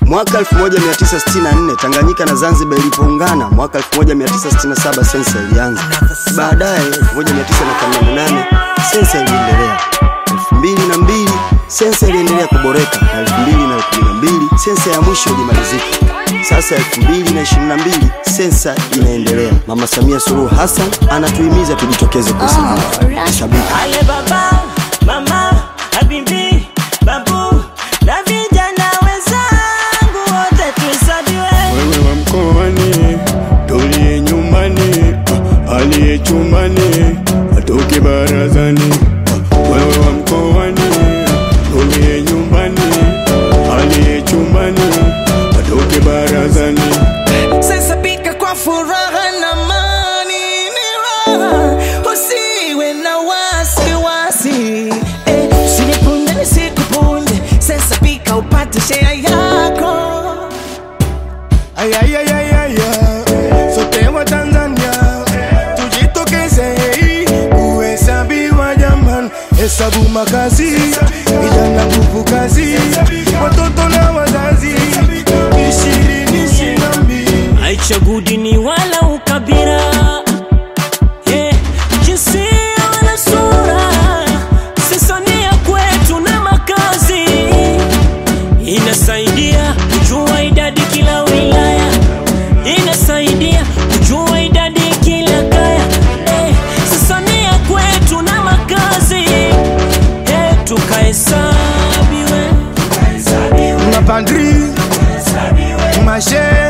Mwaka 1964 Tanganyika na Zanzibar ilipoungana, mwaka 1967 sensa ilianza. Baadaye 1988 sensa iliendelea. 2002 sensa iliendelea kuboreka na 2012 sensa ya mwisho ilimalizika. Sasa 2022 sensa inaendelea. Mama Samia Suluhu Hassan anatuhimiza tujitokeze kusimama. Shabiki Ale baba, mama, habibi, babu na vijana wenzangu wote tuhesabiwe. Wewe wa mkoani, tulie nyumbani, ah, aliye chumbani atoke barazani. Ah, Wewe wa mkoani, tulie nyumbani, aliye chumbani atoke barazani. Sasa pika kwa furaha na amani, ni raha, usiwe na wasiwasi eh, usinipunje nisikupunje. Sasa pika upate share yako. Ayayayayaya, sote wa Tanzania tujitokeze kuhesabiwa jamani, hesabu makazi, vijana nguvu kazi, watoto na wazazi, ishirini ishirini na mbili. Haichagui dini wala ukabila, yeah, jinsia wala sura, sasa ni ya kwetu na makazi. Inasaidia kujua idadi kila wilaya, inasaidia kujua idadi kila kaya. Eh, sasa ni ya kwetu na makazi, eh, tukahesabiwe Mapandri, mashe